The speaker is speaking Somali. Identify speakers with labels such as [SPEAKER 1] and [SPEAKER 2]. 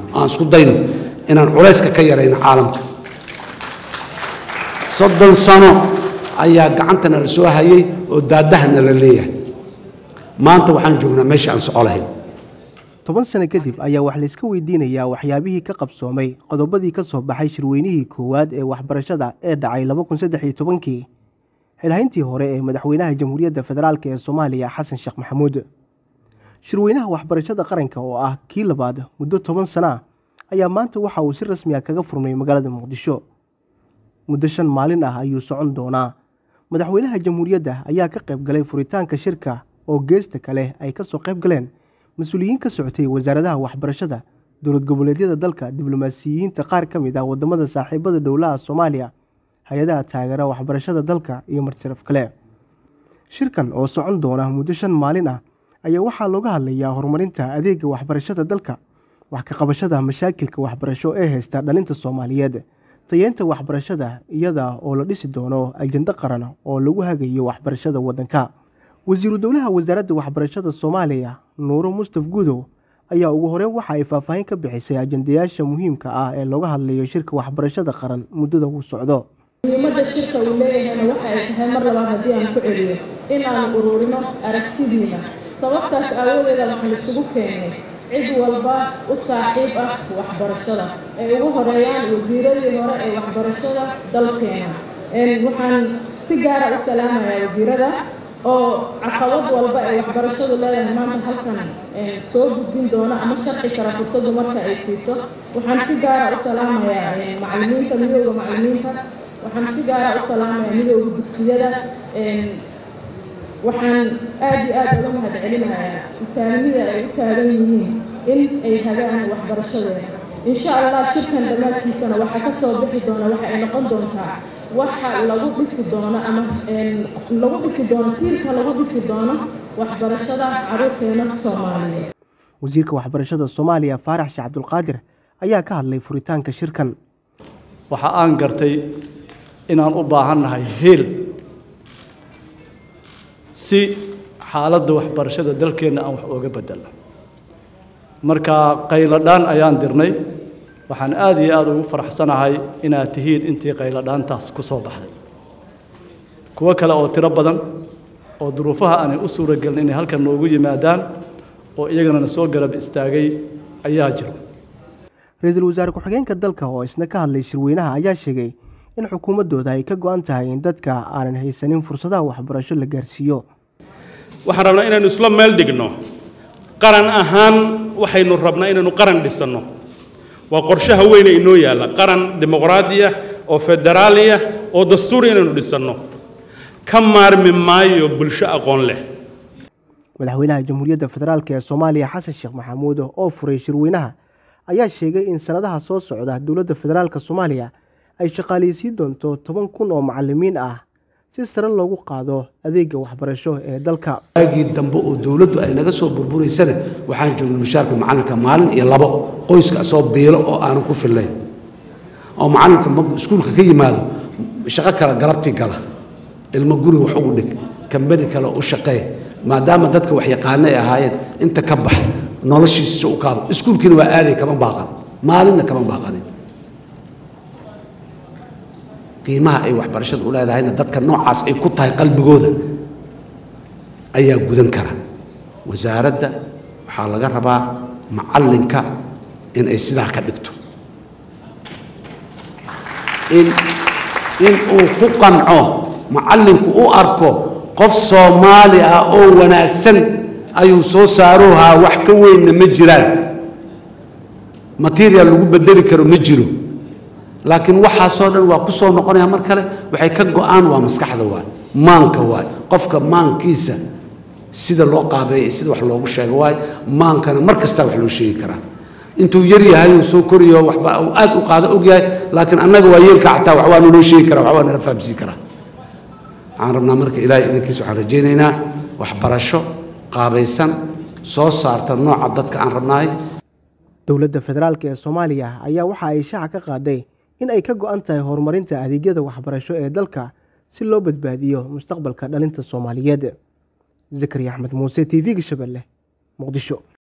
[SPEAKER 1] aan isku dayno inaan culayska ka yarayno caalamka soddon sano ayaa gacantana la soo hayay oo daadahana la leeyahay maanta waxaan joognaa meesha aan soco lahayn
[SPEAKER 2] toban sano kadib ayaa wax layska weydiinayaa waxyaabihii ka qabsoomay qodobadii ka soo baxay shirweynihii koowaad ee waxbarashada ee dhacay laba kun saddex iyo tobankii xilhayntii hore ee madaxweynaha jamhuuriyadda federaalk ee soomaaliya xasan sheekh maxamuud shirweynaha waxbarashada qaranka oo ah kii labaad muddo toban sana ah ayaa maanta waxa uu si rasmi a kaga furmay magaalada muqdisho muddo shan maalin ah ayuu socon doonaa madaxweynaha jamhuuriyadda ayaa ka qayb galay furitaanka shirka oo geesta kale ay ka soo qayb galeen mas-uuliyiin ka socotay wasaaradaha waxbarashada dowlad goboleedyada dalka diblomaasiyiinta qaar ka mid ah wadamada saaxiibada dhowlaha soomaaliya hay-adaha taageera waxbarashada dalka iyo marjaraf kale shirkan oo socon doona muddo shan maalin ah ayaa waxaa looga hadlayaa horumarinta adeega waxbarashada dalka wax ka qabashada mashaakilka waxbarasho ee haysta dhalinta soomaaliyeed tayeynta waxbarashada iyada oo la dhisi doono ajando qaran oo lagu hagayo waxbarashada waddanka wasiiru dowlaha wasaaradda waxbarashada soomaaliya nuuro mustaf gudow ayaa ugu horeyn waxa ay faahfaahin ka bixisay ajandayaasha muhiimka ah ee looga hadlayo shirka waxbarashada qaran muddada uu socdo
[SPEAKER 3] muhiimadda shirka uu leeyahayna waxa ay tahay mar labaad haddii aan ku celiyo in aan ururino aragtidiina sababtaas aawadeeda waxaan isugu keenay cid walba u saaxiib ah waxbarashada ay ugu horeeyaan wasiiradii hore ee waxbarashada dalkeena waxaan si gaara u salaamayaa wasiirada oo caqabad walba ay waxbarashadu leedahay maanta halkan soo gudbin doona ama sharci kara fursadu marka ay siiso waxaan si gaara u salaamayaa macalimiinta midooda macalimiinta waxaan si gaara u salaamayaa midooda dugsiyada waxaan aada iyo aada uga mahad celinayaa utaanimida ay u taagan yihiin in ay hagaan waxbarashadeena insha allah shirkan dhammaadkiisana waxaa ka soo bixi doona waxa ay noqon doontaa waxa lagu dhisi doono ama lagu dhisi doono tiirka lagu dhisi doono waxbarashada caruurteena soomaaliyeed
[SPEAKER 2] wasiirka waxbarashada soomaaliya faarax sheekh cabdulqaadir ayaa ka hadlay furitaanka shirkan
[SPEAKER 4] waxa aan gartay inaan u baahannahay heel si xaaladda waxbarashada dalkeenna aan wax ooga bedelno marka qayladhaan ayaan dirnay waxaan aada iyo aada ugu faraxsanahay inaad tihiin intii qayladhaantaas ku soo baxday kuwo kale oo tiro badan oo duruufaha aanay u suuragelin inay halkan noogu yimaadaan oo iyagana na soo garab istaagay ayaa jiro
[SPEAKER 2] ra-iisul wasaare ku-xigeenka dalka oo isna ka hadlay shirweynaha ayaa sheegay in xukuumaddooda ay ka go-an tahay in dadka aanan haysanin fursadaha waxbarasho la gaarsiiyo
[SPEAKER 5] waxaan rabnaa inaynu isla meel dhigno qaran ahaan waxaynu rabnaa inaynu qaran dhisanno waa qorshaha weyne inoo yaalla qaran dimuqraadi ah oo federaali ah oo dastuuri inaynu dhisanno ka maarmi maayo bulsho aqoon leh
[SPEAKER 2] madaxweynaha jamhuuriyadda federaalk ee soomaaliya xasan sheekh maxamuud oo furay shirweynaha ayaa sheegay in sanadaha soo socda dowladda federaalk soomaaliya ay shaqaaleysiin doonto toban kun oo macalimiin ah si sare loogu qaado adeega waxbarasho ee dalka
[SPEAKER 1] waagii dambe oo dowladdu ay naga soo burburaysana waxaan joognay mushaarka macalinka maalin iyo labo qoyska asoo biilo oo aanan ku fillayn oo macalinka markuu iskuulka ka yimaado shaqo kale galabtii gala ilmo guriga wax ugu dhig kambani kale u shaqee maadaama dadka wax yaqaano ay ahaayeen inta ka bax noloshiisa u kaabo iskuulkiina waa aaday kama baaqan maalinna kama baaqanin qiimaha ay waxbarashada u leedahayna dadka noocaas ay ku tahay qalbigooda ayaa gudan kara wasaaradda waxaa laga rabaa macallinka in ay sidaa ka dhigto in in uu ku qanco macallinku u arko qof soomaali ah oo wanaagsan ayuu soo saaroohaa wax ka weynna ma jiraan material lagu bedeli karo ma jiro laakiin waxaasoo dhan waa ku soo noqonaya mar kale waxay ka go-aan waa maskaxda waay maanka waay qofka maankiisa sida loo qaabeeya sida wax loogu sheego waay maankana mar kastaa wax loo sheegi karaa intuu yar yahay uu soo koriyo waxba uu aad u qaado og yahay laakiin annaga waa yeelka xataa wax waa naloo sheegi karaa wax waa nala fahamsiin karaa waxaan rabnaa marka ilaahay idinkiisa waxaan rajaynaynaa waxbarasho qaabaysan soo saarta nooca dadka aan rabnahay
[SPEAKER 2] dowladda federaalk ee soomaaliya ayaa waxa ay shaaca ka qaaday in ay ka go-an tahay horumarinta adeegyada waxbarasho ee dalka si loo badbaadiyo mustaqbalka dhalinta soomaaliyeed zakariya axmed muuse t v-ga shabeelle muqdisho